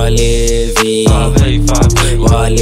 walevi Favei, favei.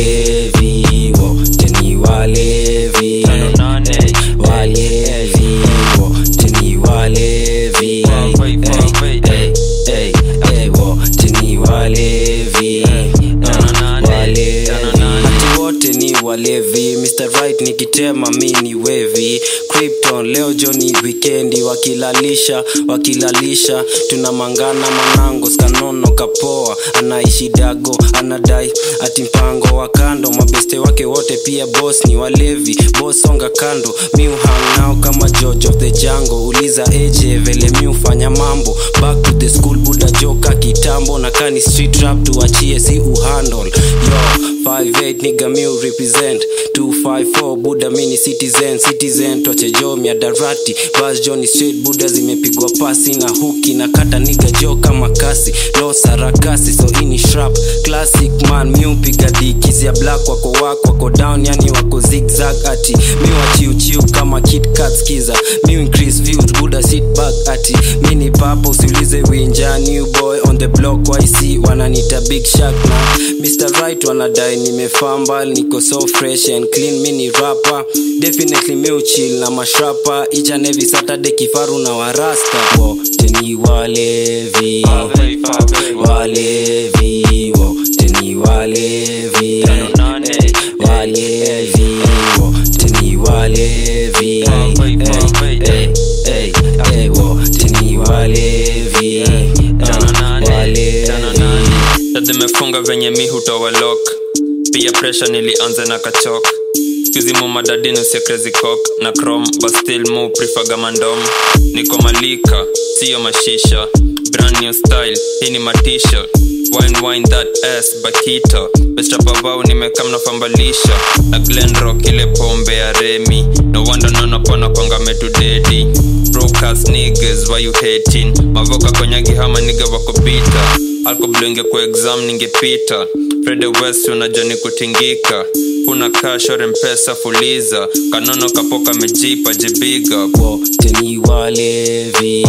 walevi wote ni walevi Tano nane. Hey, walevi wote ni walevi Favei, favei. Hey, hey, hey, wote ni walevi Tano nane. walevi Tano nane. Ati wote ni walevi Mr. Right nikitema mi ni wevi Krypton leo joni wikendi wakilalisha wakilalisha tunamangana manango skanono kapoa anaishi dago anadai ati mpango wa kando mabeste wake wote pia boss ni walevi boss songa kando mi uhang nao kama George of the Jungle uliza eje vele mi ufanya mambo back to the school buda joka kitambo na kani street rap tuachie si uhandle yo 58 nigga mi represent 254 buda mini citizen citizen toche jo miadarati bas Johnny straight buda zimepigwa pasi na huki na kata niga jo kama kasi no sarakasi so ini shrap classic man mi upiga dikisi ya black wako wako wako down yani wako zigzag ati mi wachiuchiu kama kit kat skiza mi increase views buda sit back ati mi ni papa usiulize winja new boy on the block yc wananita big shark na Mr. Right wanadai nimefamba niko so fresh and clean mi ni rapper definitely mi uchill na mashrapa each and every saturday kifaru na warasta wote ni walevi Favei, favei. walevi wote ni walevi Tano nane. walevi wote ni walevi Favei, favei. Hey, hey, hey, wote ni walevi Tano nane. walevi Tano nane. Dada imefunga venye mi hutoa lock pia pressure nilianza na kachok skuzi mumadadini usia crazy cock na chrome but still mu prefer mandom niko malika siyo mashisha brand new style hii ni matisha wine wine that ass bakita bestrapabau nimekamna fambalisha na glenrock ile pombe ya remi no wonder nonapona kwanga metudedi broadcast niggas why you hating mavoka konyagi hama niga wakopita alkoblenge kwa exam ningepita frede west unajua ni kutingika kuna kashore mpesa fuliza kanono kapoka mejipa jibiga wote ni walevi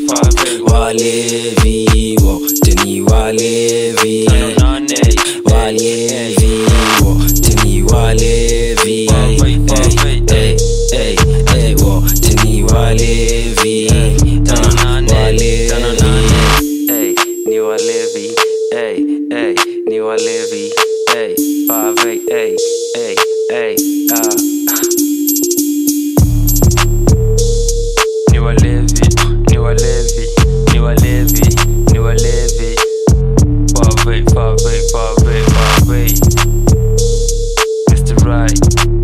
walevi wote ni walevi walevi wote ni walevi Favei, favei. Hey, hey, hey, wote ni walevi Tano nane, Walevi. tano nane. Hey, ni walevi hey, hey, ni walevi hey, five, hey, hey, hey, hey, ah. ni walevi ni walevi ni walevi ni walevi Favei, favei, favei, favei. Mr. Right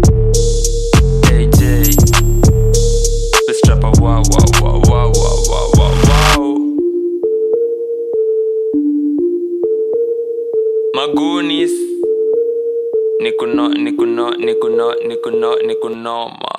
AJ Mr. Rapper, wow, wow, wow, wow, wow, wow, wow, wow. Magunis Nikuno, nikuno, nikuno, nikuno, nikunoma